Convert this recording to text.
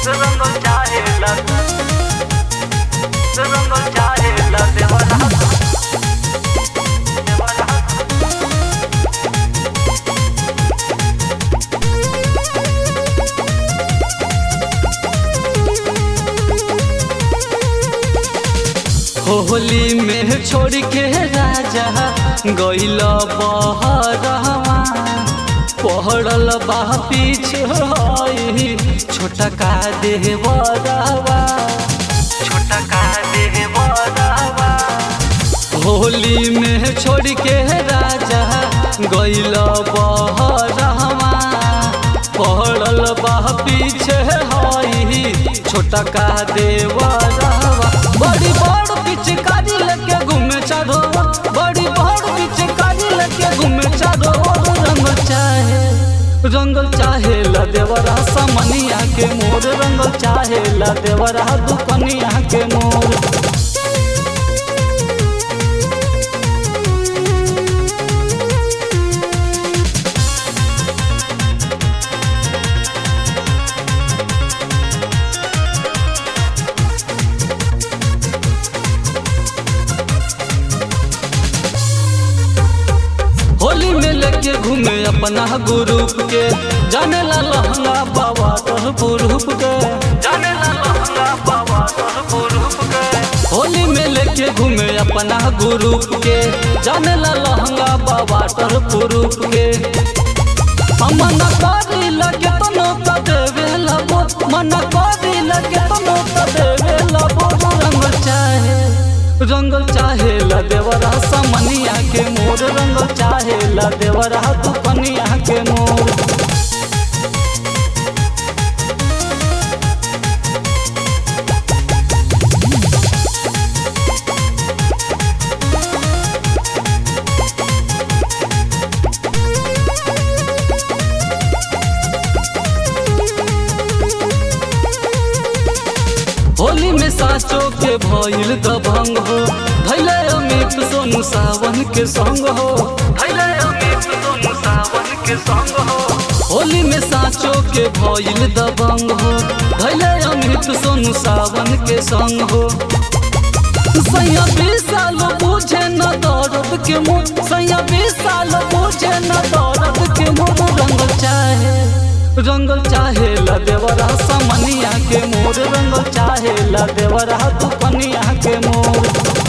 रंगल चाहेला रंगल चाहेला देवरा देवरा होली में छोड़ के राजा गइल बहरवा पहड़ल बा पीछे हई छोटा का देवरवा छोटा का देवरवा होली में छोड़ के राजा गइल बहरवा पहड़ल बा पीछे हई छोटा का देवरवा बड़ी बड़ पिचकारी लेके घूमे चारो बड़ी बड़ पिचकारी लेके घूमे चारो रंग चाहे रंगल चाहे ला देवरा समनिया के मोर रंगल चाहे ला देवरा दुकनिया के मोर होली में लेके घूमे अपना ग्रुप के जाने ला लहंगा बाबा तोर ग्रुप के जाने ला लहंगा बाबा तोर पुरुष के होली में लेके घूमे अपना ग्रुप के जाने ला लहंगा बाबा तोर ग्रुप के हम मन करी लगे तो नौका देवे लबो मन करी लगे तो नौका देवे लबो रंग चाहे रंगल चाहे ला देवरा समनिया के मोर रंगल चाहे ला देवरा दुकनिया के मोर होली में साचो के भइल दबंग हो भैले अमित सोनू सावन के संग हो भैले अमित दोनों सावन के संग हो होली में साचो के भइल दबंग हो भैले अमित सोनू सावन के संग हो सैया बीस साल बुझे न दर्द के मुँह सैया बीस साल बुझे न दर्द के मुँह रंग चाहे रंगल चाहे ला देवरा समनिया के मोर रंगल चाहे ला देवरा दुकनिया के मोर